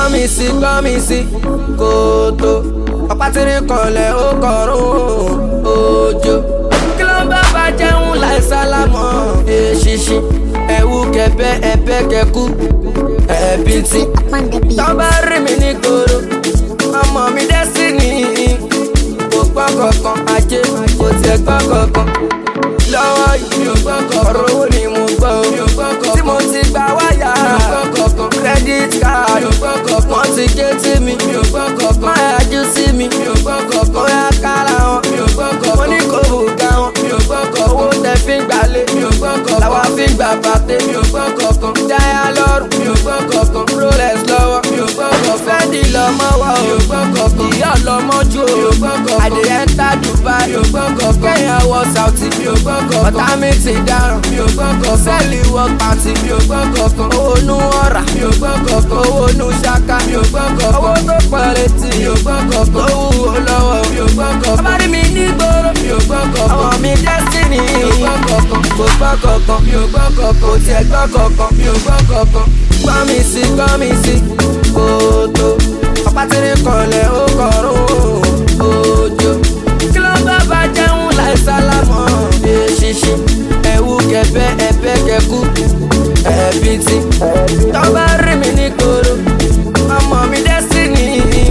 gbọ́n mi sí gbọ́n mi sí kòtò ọ̀pá tìrín kanlẹ̀ ó kọrùn òjò kí ló ń bá bá jẹun láì sálámọ̀ èṣìṣì ẹ̀wù kẹ̀bẹ́ ẹ̀bẹ́ kẹ̀kú ẹ̀bí tí tọ́ bá rí mi ní gbòòrò ọmọ mi destiny kò gbọ́ kankan ajé kò tiẹ̀ gbọ́ kankan lọ́wọ́ yìí mi ò gbọ́ kankan ọ̀rọ̀ owó ni mo gbọ́ o mi ò gbọ́ kankan tí mo ti gba wáyà mi ò gbọ́ kankan credit card mi ò gbọ́ kankan wọ́n ti gé tí mi mi ò gbọ́ kankan má yájú sí mi mi ò gbọ́ kankan ó yá kára wọn mi ò gbọ́ kankan mo ní kò bùgá wọn mi ò gbọ́ kankan owó tẹ fi ń gbalé mi ò gbọ́ kankan làwa fi ń gbà bàtẹ́ mi ò gbọ́ kankan jáyà lọ́rùn mi ò gbọ́ kankan rolex lọ́wọ́ mi ò gbọ́ kankan fẹ́ẹ́dì lọ́mọ wa o mi ò gbọ́ kankan ìyá ọlọ́mọ ju o mi ò gbọ́ kankan àdìyẹ ń ta dubai mi ò gbọ́ kankan kẹ́yìn wọ sauti mi ò gbọ́ kankan ọ̀tá mi ti dáràn mi ò gbọ́ kankan sẹ́ẹ̀lì wọ pàǹtí mi ò gbọ́ kankan owó nu ọ̀rà mi ò gbọ́ kankan owó nu ṣaka mi ò gbọ́ kankan owó tó pọ̀ létí mi ò gbọ́ kankan owó wo lọ́wọ́ mi ò gbọ́ kankan ọba rí mi ní gbòòrò mi ò gbọ́ kankan ọmọ mi destiny mi ò gbọ́ kankan kò gbọ́ kankan mi ò gbọ́ kankan kò tiẹ̀ gbọ́ kankan mi ò gbọ́ kankan gbọ́ mi sí gbọ́ mi sí kòtò ọ̀pá tìrín kanlẹ̀ ó kọrùn òjò kí ló ń bá bá jẹun láì sálámọ̀ èṣìṣì ẹ̀wù kẹ̀bẹ́ ẹ̀bẹ́ kẹ̀kú ẹ̀bí tí tọ́ bá rí mi ní gbòòrò ọmọ mi destiny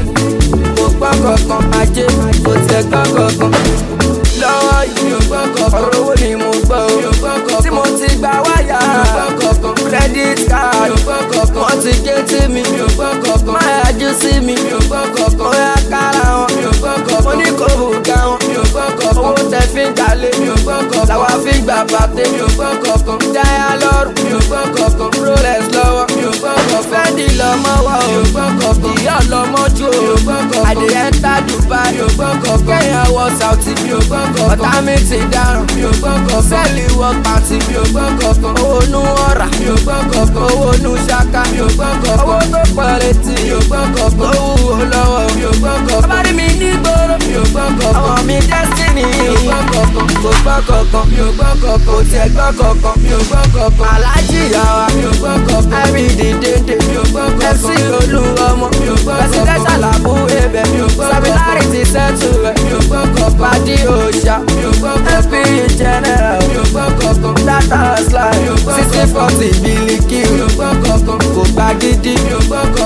kò gbọ́ kankan ajé kò tẹ̀ gbọ́ kankan lọ́wọ́ yìí mi ò gbọ́ kankan ọ̀rọ̀ owó ni mo gbọ́ o mi ò gbọ́ kankan tí mo ti gba wáyà mi ò gbọ́ kankan credit card mi ò gbọ́ kankan wọ́n ti gé tí mi mi ò gbọ́ kankan má yájú sí mi mi ò gbọ́ kankan ó yá kára wọn mi ò gbọ́ kankan mo ní kò bùgá wọn mi ò gbọ́ kankan owó tẹ fi ń jalè mi ò gbọ́ kankan làwa fi ń gbà bàtẹ́ mi ò gbọ́ kankan jáyà lọ́rùn mi ò gbọ́ kankan rolex lọ́wọ́ mi ò gbọ́ kankan fẹ́ẹ́dì lọ́mọ wa o mi ò gbọ́ kankan ìyá ọlọ́mọ ju o mi ò gbọ́ kankan àdìyẹ ń ta dubai mi ò gbọ́ kankan kẹ́yìn wọ sauti mi ò gbọ́ kankan ọ̀tá mi ti dáràn mi ò gbọ́ kankan sẹ́ẹ̀lì wọ pàǹtí mi ò gbọ́ kankan owó nu ọ̀rà mi ò gbọ́ kankan owó nu ṣaka mi ò gbọ́ kankan owó tó pọ̀ létí mi ò gbọ́ kankan owó wo lọ́wọ́ mi ò gbọ́ kankan ọba rí mi ní gbòòrò mi ò gbọ́ kankan ọmọ mi destiny mi ò gbọ́ kankan kò gbọ́ kankan mi ò gbọ́ kankan kò tiẹ̀ gbọ́ kankan mi ò gbọ́ kankan alájí yàrá mi ò gbọ́ kankan ẹ̀rí dìde mi ò gbọ́ kankan fc olú ọmọ mi ò gbọ́ kankan presidential abu ebe mi ò gbọ́ kankan samilarity settle rẹ̀ mi ò gbọ́ kankan padi òòṣà mi ò gbọ́ kankan fp general mi ò gbọ́ kankan data slide sixty forty biliki mi ò gbọ́ kankan kò gbà gidi mi ò gbọ́ kankan